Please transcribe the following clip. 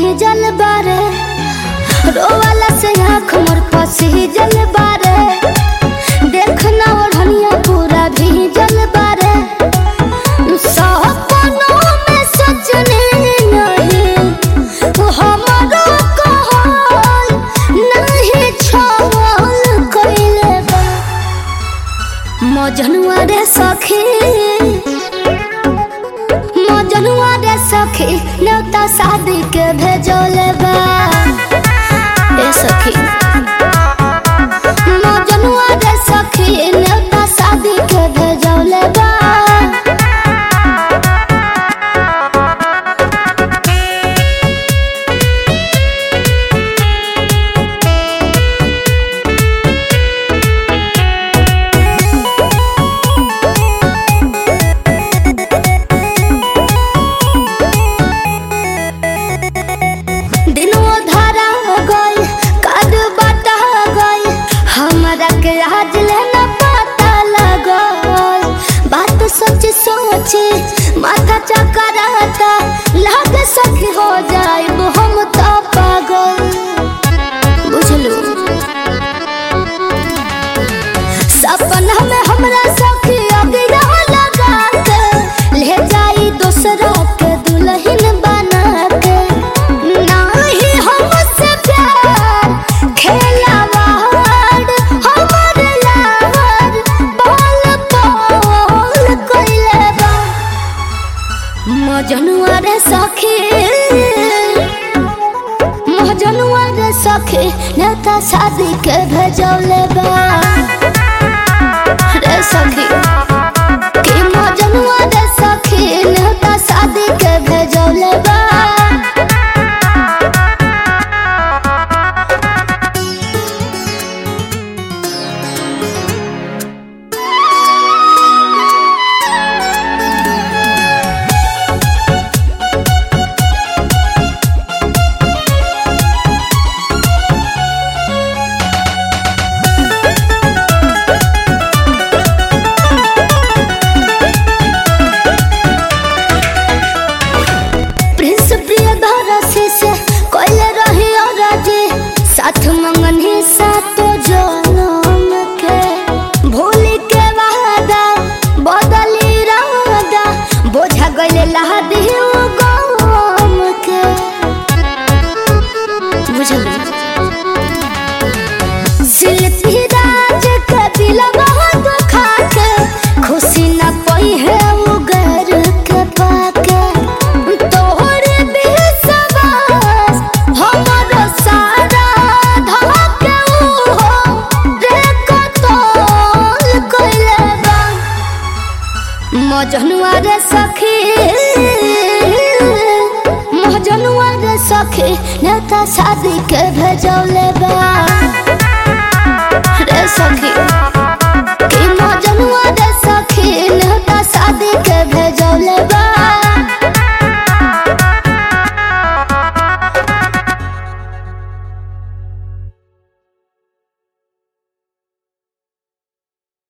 भीजल बारे रोवाला से आँख मोर पसीजल बारे देखना ओढ़निया पूरा भीजल बारे सपनों में सजने नहीं हमारो कहल नहीं छल कइले बा मजनुआ रे सखी मजनुआ रे सखी न्योता शादी के भेजोले बा ए सखी मजनुआ रे सखी न्योता शादी के भेजोले बा दिनों धरा गई कद बटा गई हमरा के आज लेना पता लगल बात सोच सोच माथा चकराता लाग सखी हो जाए हम तो पागल बुझलू सपना में हमरा सखी अगिया लगा के ले जाई दूसरा के दुल्हन बना के नाही हमसे प्यार खेलावाड़ हमर लावर बोल बोल कइले बा मजनुआ रे सखी मजनुआ रे सखी नेता शादी के भेजौले बा रे सखी कि मजनुआ रे सखी नेता शादी के भेजौले बा प्रिंस प्रियदर्शी से कोइले रही और जी साथ मंगन ही सातो जनम के भूली के वादा बदली रादा बोझा गइले लहदी गम के बुझल शिल्पी राज के दिल बहुत दुखा के खुशी न पई है वो घर के पाके तोहरे विश्वास हमर सारा धके हो रे कतल कइले बा मजनुआ रे सखी मजनुआ रे सखी नेता शादी के भेजौले बा रे सखी कि मजनुआ रे सखी नेता शादी के भेजौले बा